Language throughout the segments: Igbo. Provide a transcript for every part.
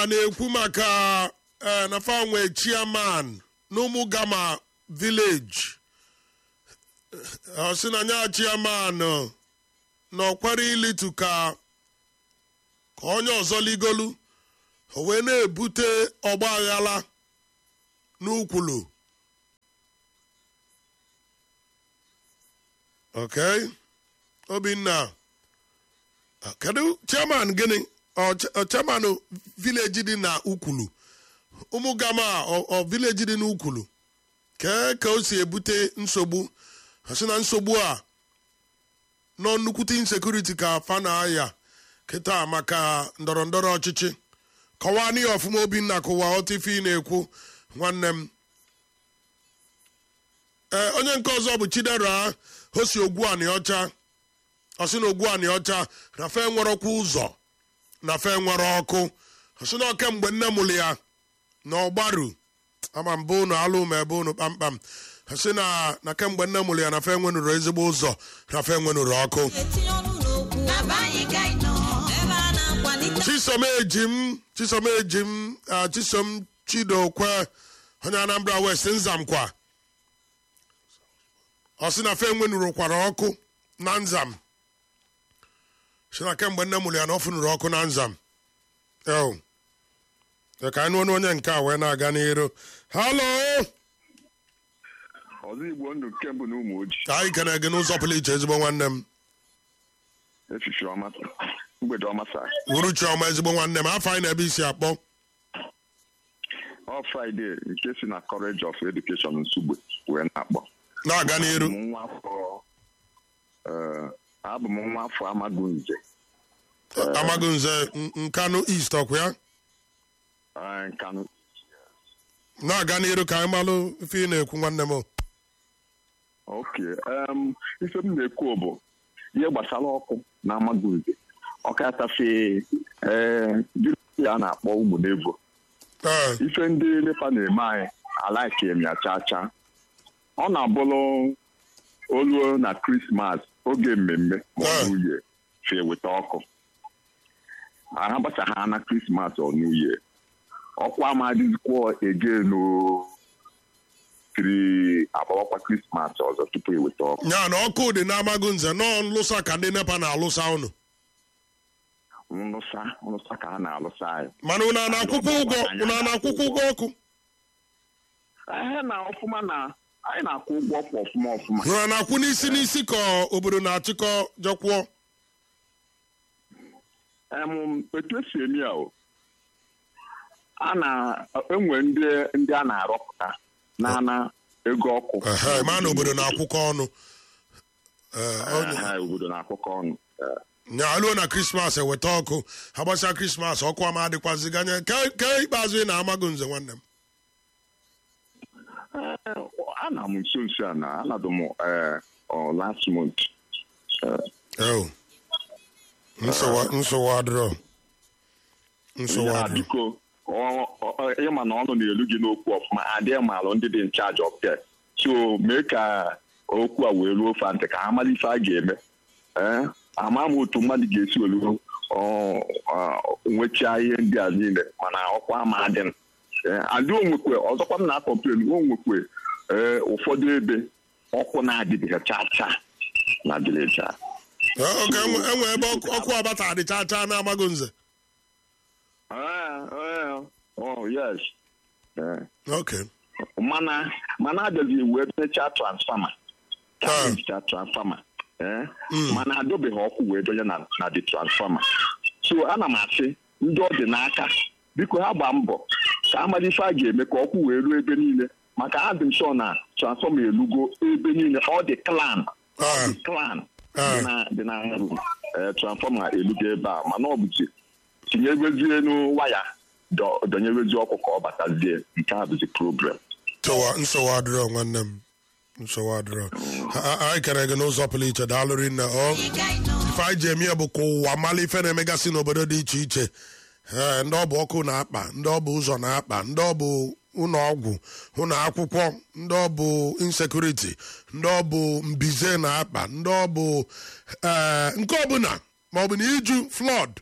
a na-ekwu maka eh, na fanwe chairman n'ụmụ gama village ọ sị na nya chairman eh, na ọkwara ilitu ka ka onye ọzọ ligolu o wee na-ebute ọgba aghara n'ukwulu okay obinna kedu chairman gịnị ọ ch- ọ chairman village dị na ukwulu ụmụ gama ọ- ọ village dị n'ukwulu kee ka o si ebute nsogbu ha sị na nsogbu a nọ nnukwute insekuriti ka fa na-aya kịta maka ndọrọ ndọrọ ọchịchị kọwaa n'ihe ọfụma obinna kụwa ọtịfe ị na-ekwu nwanne m ee onye nke ọzọ bụ chidera hosi ogwu anị ọcha ọ sị na ogwu anị ọcha na fe nwerọkwa ụzọ na fe nwere ọkụ ọ sị na ọke mgbe nne mụrụ ya na ọgbaru ama mbụ unu alụ ma ebe unu kpamkpam ọ sị na na kemgbe nne mụrụ ya na fe nwenụrụ ezigbo ụzọ na fe nwenụrụ ọkụ etinye ọnụ n'okwu na be anyị ka anyị nọ ebe a na-akwalite chisom ejim chisom ejim ah, chisom chidokwe onye anambra west nzamkwa ọ sị na fe nwenụrụkwara ọkụ na nzam si na kemgbe nne mụrụ ya na ọ fụnụrụ ọkụ na nzam eo ka anyị nụọ onye nke a wee na-aga n'iru halo ọzọ igbo ndụ nke mbụ na ụmụ ojii ka anyị kene gị n'ụzọ pụrụ iche ezigbo nwanne m efifi ọma mgbede ọma saa wuru chiọma ezigbo nwanne m afọ anyị na-ebe isi akpọ ọ fraịde nke si na college of education nsugbe wee na-akpọ na-aga n'iru Abụ m nwa afọ eh, abụ m nwa afọ amagunze amaghị nze nkanụ east ọkwa ya eh, nkanụ na-aga n'iru ka anyị malụ ife ị na-ekwu nwanne m oke em, ife m na-ekwu bụ ihe gbasara ọkụ na amagunze ọkatafe a na-akpọ ụmụnevo ee ife ndị nepa na-eme anyị alaiki m ya chaa chaa ọ na-abụrụ oluo na krismas oge mmemme ma ọ bụ uhie fe weta ọkụ ha gbasagha na krismas ọ n'uhie ọkwa amadịzikwa ege no tiri agbawakwa krismas ọzọ tupu eweta ọkụ nya na ọkụ dị n'amaghị nze nọọ nlụsa ka ndị nepa na-alụsa ụnụ nlụsa nlụsa ka ha na-alụsa anyị mana ụnụ a na-akwụkwọ ụgwọ ụnụ a na-akwụkwọ ụgwọ ọkụ ehe na ọfụma na anyị na-akwụ ụgwọ ọkụ ọfụma ọfụma ụnụ a na-akwụ n'isi n'isi ka obodo na-achịkọ jekwụọ em etu esi eme ya o a na-enwe ndị ndị a na-arọpụta na-ana ego ọkụ ehe ma na obodo na-akwụkọ ọnụ ee onye- Ha obodo na-akụkọ ọnụ Eh, nya alụọ na krismas eweta ọkụ ha gbasa krismas ọkụ ama adịkwazi ganye ke ke ikpeazụ ị na-amaghị nze nwanne m eh, ana m nso nso a na anadụ m eh, ọ, last month Eh, eo nsogbu nsogbu adịrọ nsogbu ya adịrọ biko ọ- ọ- ịma na ọnụ na-elu gị n'okwu ọfụma adịghị malụ ndị dị nchaji of there so mee ka okwu a wee ruo ofe ntị ka ha mara ife a ga-eme ee ama m otu mmadụ ga-esi olu nwechaa ihe ndị a niile mana ọkwa ama adị m. Ee, adị onwekwe ọzọkwa m na-akọmplen onwekwe ee ụfọdụ ebe ọkụ na-adịbeghị chaa chaa na vileji a oge enwe ebe ọkụ ọkụ ọbata adịcha chaa na-amaghị nze Ah, ah, oh yes Ee. okay mana mana abịazi wee mechaa transfama ka Ah. emecha transfama ee mana adọbeghị ọkụ wee donye na na the transfama so ana m asị ndị ọ dị n'aka biko ha gbaa mbọ ka amara ife a ga-eme ka ọkụ wee ruo ebe niile maka adị m sọ na transfọma elugo ebe niile ọ dị klan Ah. dị klan Ah. dị na dị na ee, transfọma elugo ebe a mana ọ bụzi tinyebezie n'waya dọ- dọnyebezi ọkụ ka ọ batazie nke a bụzi problem nsogbu nsogbu adịrọ nwanne m nsogbu adịrọ Ha- ha- anyị kere gị n'ụzọ pụrụ iche daalụ rinne ọ anyị ka anyị nọ ife anyị ji eme ya bụ ka ụwa mala ife na-emegasị n'obodo dị iche iche ee ndị ọ bụ ọkụ na-akpa ndị ọ bụ ụzọ na-akpa ndị ọ bụ ụlọ ọgwụ ụlọ akwụkwọ ndị ọ bụ insekuriti ndị ọ bụ mbize na-akpa ndị ọ bụ ee nke ọbụla ma ọ bụ na iju flọd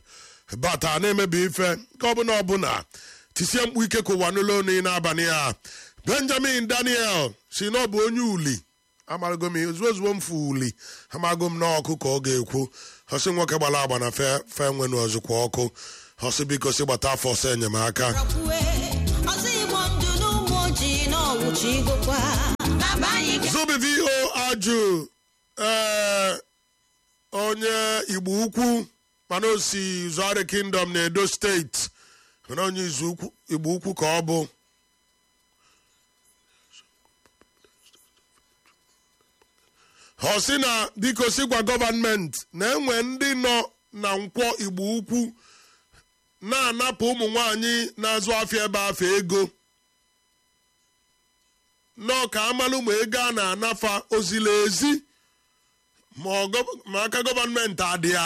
bata na-emebi ife nke ọbụla ọbụla tisie mkpu ike ka ụwa n'ụlọ onu n'abalị a benjamin daniel si na ọ bụ onye uli amarago m ozugbo ozugbo m fu uli amago m n'ọkụ ka ọ ga-ekwu ọsị nwoke gbara agba na fe fe nwenu ozukwa ọkụ ọsị biko si gbata afọ ọsọ enyemaka rakwue ọzọ igbo ndụ n'ụmụ ojii na ọwụchi igokwa na be anyị ga zubi vo ajụ ee onye igbo ukwu mana o si zuari kingdom na edo steeti mana onye izu ukwu- igbo ukwu ka ọ bụ ọ sị na biko si gwa gọvanmenti na enwe ndị nọ na nkwọ igbo ukwu na-anapụ ụmụ nwanyị na-azụ afịa ebe afọ ego nọọ ka amalụ ma ego a na-anafa ozila ezi ma ọ gọ- ma aka gọọmenti adị ya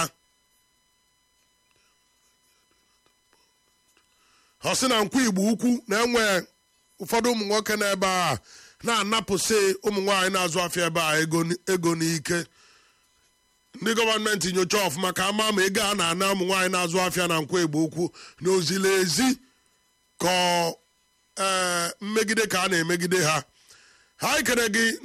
ọ sị na nkwa igbo ukwu na-enwe ụfọdụ ụmụ nwoke n'ebe a na-anapụsị ụmụ nwaanyị na-azụ afịa ebe a ego n- ego n'ike ndị gọọmenti nyocha ọfụma ka ama ma ego a na-ana ụmụ nwaanyị na-azụ afịa na nkwa igbo ukwu na ozila ezi ka ọ, ee, mmegide ka a na-emegide ha ha ekere gị